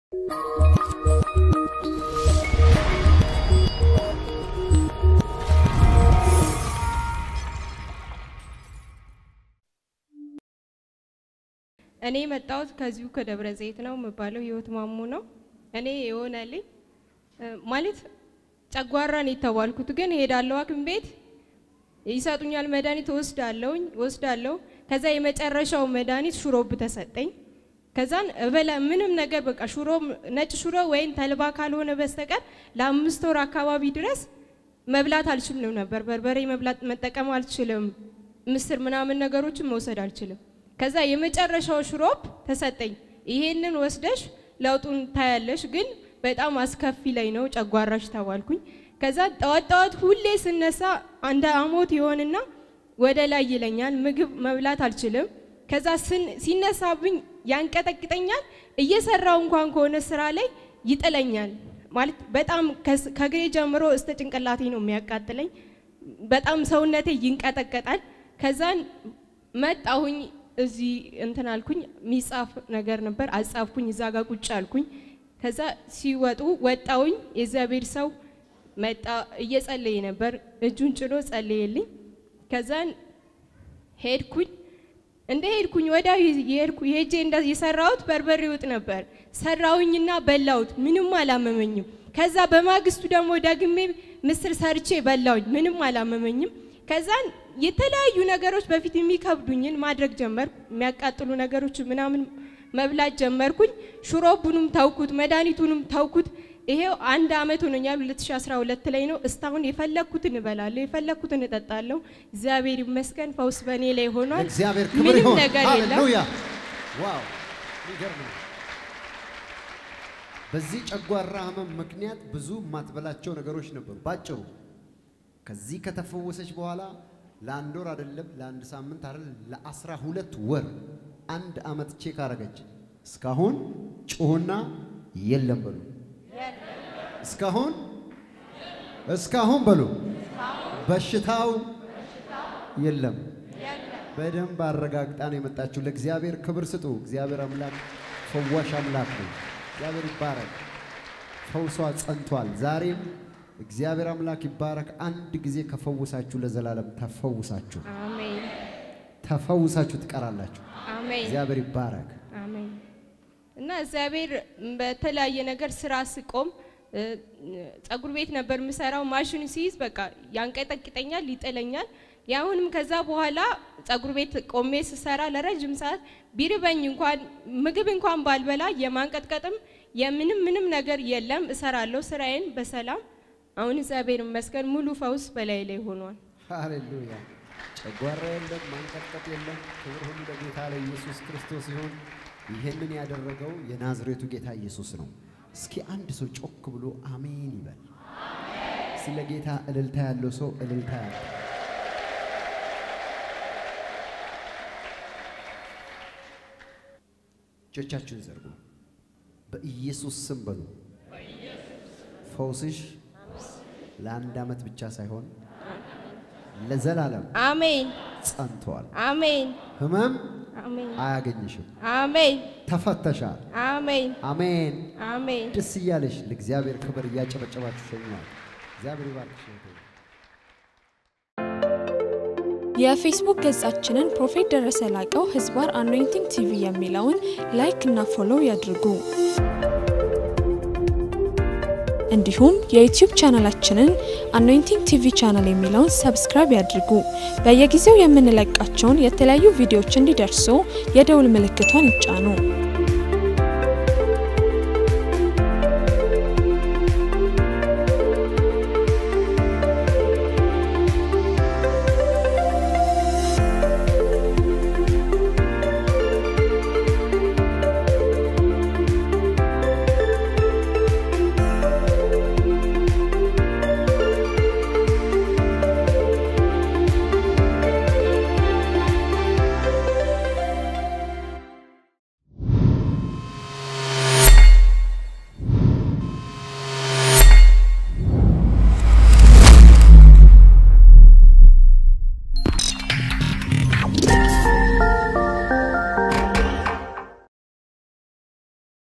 እኔ የመጣሁት ከዚሁ ከደብረ ዘይት ነው የምባለው። ህይወት ማሙ ነው። እኔ የሆነልኝ ማለት ጨጓራ ነው የተባልኩት፣ ግን ሄዳለሁ ሐኪም ቤት ይሰጡኛል መድኃኒት ወስዳለሁኝ ወስዳለሁ። ከዛ የመጨረሻው መድኃኒት ሹሮብ ተሰጠኝ። ከዛን እበላ ምንም ነገር በቃ ሽሮ ነጭ ሽሮ ወይም ተልባ ካልሆነ በስተቀር ለአምስት ወር አካባቢ ድረስ መብላት አልችልም ነበር። በርበሬ መብላት መጠቀም አልችልም። ምስር ምናምን ነገሮችን መውሰድ አልችልም። ከዛ የመጨረሻው ሽሮፕ ተሰጠኝ። ይሄንን ወስደሽ ለውጡን ታያለሽ፣ ግን በጣም አስከፊ ላይ ነው ጨጓራሽ ተባልኩኝ። ከዛ ጠዋት ጠዋት ሁሌ ስነሳ አንድ አሞት ይሆንና ወደ ላይ ይለኛል። ምግብ መብላት አልችልም። ከዛ ሲነሳብኝ ያንቀጠቅጠኛል። እየሰራው እንኳን ከሆነ ስራ ላይ ይጥለኛል። ማለት በጣም ከግሬ ጀምሮ እስተ ጭንቅላቴ ነው የሚያቃጥለኝ። በጣም ሰውነቴ ይንቀጠቀጣል። ከዛን መጣሁኝ እዚህ እንትን አልኩኝ። የሚጻፍ ነገር ነበር አጻፍኩኝ። እዛ ጋር ቁጭ አልኩኝ። ከዛ ሲወጡ ወጣውኝ። የእግዚአብሔር ሰው መጣ፣ እየጸለየ ነበር። እጁን ጭኖ ጸለየልኝ። ከዛን ሄድኩኝ። እንደ ሄድኩኝ ወዲያው የሄድኩ ሄጄ የሰራሁት በርበሬ ወጥ ነበር። ሰራውኝና በላሁት። ምንም አላመመኝም። ከዛ በማግስቱ ደግሞ ደግሜ ምስር ሰርቼ በላውኝ። ምንም አላመመኝም። ከዛን የተለያዩ ነገሮች በፊት የሚከብዱኝን ማድረግ ጀመርኩ። የሚያቃጥሉ ነገሮች ምናምን መብላት ጀመርኩኝ። ሽሮቡንም ተውኩት፣ መድኃኒቱንም ተውኩት። ይሄው አንድ አመት ሆኖኛል። 2012 ላይ ነው። እስካሁን የፈለግኩትን እበላለሁ፣ የፈለግኩትን እጠጣለሁ። እግዚአብሔር ይመስገን ፈውስ በእኔ ላይ ሆኗል። እግዚአብሔር ክብር ምንም ይሁን። ነገር የለም። ሃሌሉያ! ዋው የሚገርም ነው። በዚህ ጨጓራ ህመም ምክንያት ብዙ የማትበላቸው ነገሮች ነበሩ። ባጭሩ ከዚህ ከተፈወሰች በኋላ ለአንድ ወር አይደለም ለአንድ ሳምንት አይደለም ለአስራ ሁለት ወር አንድ አመት ቼክ አረገች። እስካሁን ጩሁና የለም በሉ። እስካሁን እስካሁን በሉ በሽታው የለም። በደንብ አረጋግጣ ነው የመጣችው። ለእግዚአብሔር ክብር ስጡ። እግዚአብሔር አምላክ ፈዋሽ አምላክ ነው። እግዚአብሔር ይባረክ። ፈውሷ ጸንቷል። ዛሬም እግዚአብሔር አምላክ ይባረክ። አንድ ጊዜ ከፈውሳችሁ ለዘላለም ተፈውሳችሁ አሜን ተፈውሳችሁ ትቀራላችሁ። አሜን እግዚአብሔር ይባረክ። አሜን። እና እግዚአብሔር በተለያየ ነገር ስራ ስቆም እ፣ ጸጉር ቤት ነበር የምሰራው። ማሽኑ ሲይዝ በቃ ያንቀጠቅጠኛል፣ ይጥለኛል። ያሁንም ከዛ በኋላ ጸጉር ቤት ቆሜ ስሰራ ለረጅም ሰዓት ቢርበኝ እንኳን ምግብ እንኳን ባልበላ የማንቀጥቀጥም የምንም ምንም ነገር የለም። እሰራለሁ ስራዬን በሰላም አሁን እግዚአብሔር ይመስገን ሙሉ ፈውስ በላይ ላይ ሆኗል። ሃሌሉያ። ጨጓራ የለም፣ ማንቀጥቀጥ የለም። ክብር ሁሉ ለጌታ ለኢየሱስ ክርስቶስ ይሁን። ይህንን ያደረገው የናዝሬቱ ጌታ ኢየሱስ ነው። እስኪ አንድ ሰው ጮክ ብሎ አሜን ይበል። ስለ ጌታ እልልታ ያለው ሰው እልልታ ያለው እጆቻችሁን ዘርጉ። በኢየሱስ ስም በሉ። ፈውስሽ ለአንድ ዓመት ብቻ ሳይሆን ለዘላለም አሜን ጸንተዋል። አሜን ህመም አሜን አያገኝሽም። አሜን ተፈተሻል። አሜን አሜን። አሜን ደስ እያለሽ ለእግዚአብሔር ክብር እያጨበጨባችሁ ሸኘዋል። እግዚአብሔር ይባርክሽ እህቴ። የፌስቡክ ገጻችንን ፕሮፌት ደረሰ ላቀው ህዝባር አኖይንቲንግ ቲቪ የሚለውን ላይክ እና ፎሎው ያድርጉ። እንዲሁም የዩቲዩብ ቻናላችንን አኖይንቲንግ ቲቪ ቻናል የሚለውን ሰብስክራይብ ያድርጉ። በየጊዜው የምንለቃቸውን የተለያዩ ቪዲዮዎች እንዲደርሱ የደውል ምልክቷን ይጫኑ።